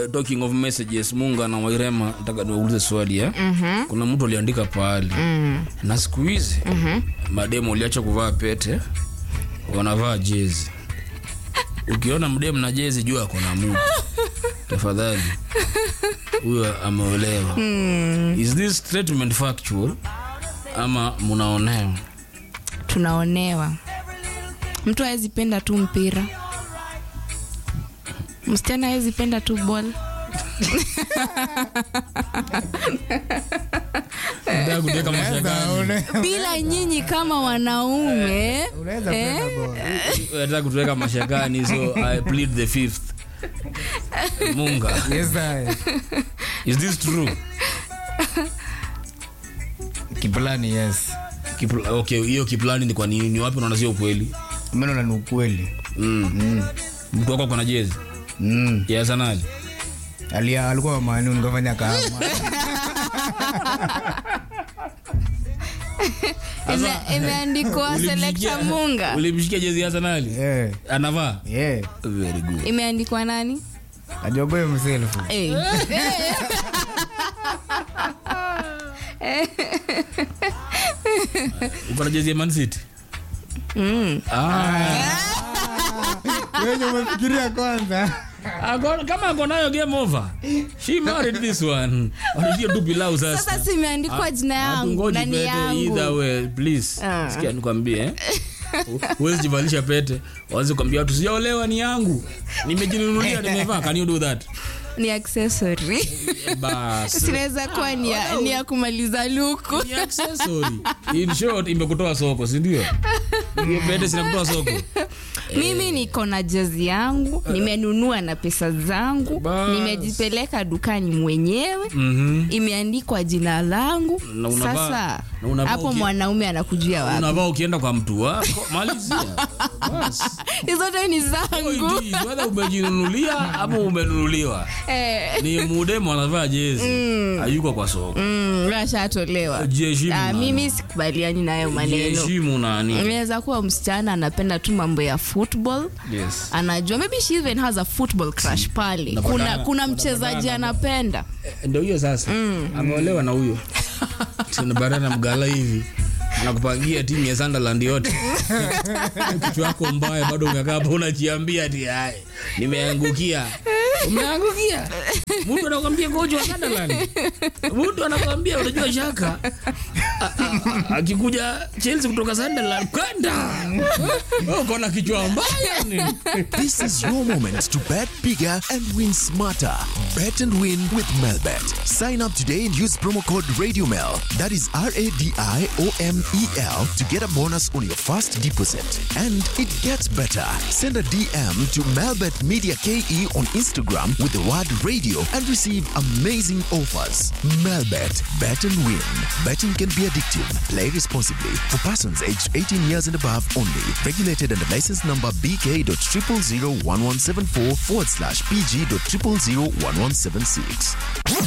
uh, talking of messages munga na wairema nataka niwaulize swali eh? mm-hmm. kuna mtu aliandika pahali mm. na siku hizi mm-hmm. mademu waliacha kuvaa pete wanavaa jezi ukiona mdemu na jezi jua ako na mutu tafadhali huyo ameolewa mm. is this statement factual ama munaonewa tunaonewa mtu awezi penda tu mpira msichana awezi penda tu bol Nataka kuweka mashakani. bila nyinyi kama wanaume Unaweza eh? kwenda ball. nataka kutuweka mashakani so i plead the fifth munga Yes, I. is this true Kiplani, yes. Kipl- okay hiyo kiplani ni kwa nini ni wapi unaona sio ukweli Mimi naona ni ukweli. mm. mtu wako kona jezi Mm. ya sanali Alia alikuwa manu nikafanya kama. Ime- imeandikwa selekta munga ulimshikia jezi ya sanali Yeah. anavaa Yeah. very good imeandikwa nani Ajogoe himself. Eh. uko na jezi ya man city Mm. ah. Wewe umefikiria kwanza. Ako- kama ako nayo game over she married this one wanajia tu pilau sasa sasa si imeandikwa jina yangu Hatungoji na ni pete either yangu way please Ah. sikia nikwambie eh? huwezi jivalisha pete waanze kuambia watu sijaolewa ni yangu nimejinunulia nimevaa can you do that ni accessory Eh, basi sinaweza kuwa ni ya, ni ya kumaliza luku ni accessory in short imekutoa soko si ndio hiyo pete sinakutoa soko mimi niko na jezi yangu nimenunua na pesa zangu Bas. nimejipeleka dukani mwenyewe Mhm. imeandikwa jina langu Na unavaa- sasa na unavaa hapo uki- mwanaume anakujia wapi unavaa ukienda kwa mtu wako malizia basi hizote ni zangu Point is, whether umejinunulia ama umenunuliwa Eh, ni mudemu anavaa jezi hayuko kwa soko mm, ashatolewa Jiheshimu Ah, nani. mimi sikubaliani nayo maneno jiheshimu nani inaweza kuwa msichana anapenda tu mambo ya football yes anajua maybe she even has a football crush pale Unapatana- kuna, kuna mchezaji unapatana. anapenda ndo hiyo sasa ameolewa na huyo tunabarana mgala hivi anakupangia timu ya Sunderland yote kichwa yako mbaya bado umekaa hapo unajiambia ati hai nimeangukia umeangukia mtu anakwambia kocha wa Sunderland mtu anakwambia unajua shaka A- a- a- akikuja Chelsea kutoka Sunderland kwenda Wewe uko na kichwa mbaya ni This is your moment to bet bigger and win smarter. Bet and win with Melbet. Sign up today and use promo code RadioMel. That is R A D I O M E L to get a bonus on your first deposit. And it gets better. Send a DM to Melbet Media KE on Instagram with the word radio and receive amazing offers. Melbet. Bet and win. Betting can be addictive. Play responsibly. For persons aged 18 years and above only. Regulated under license number BK.0001174 forward slash PG.0001176.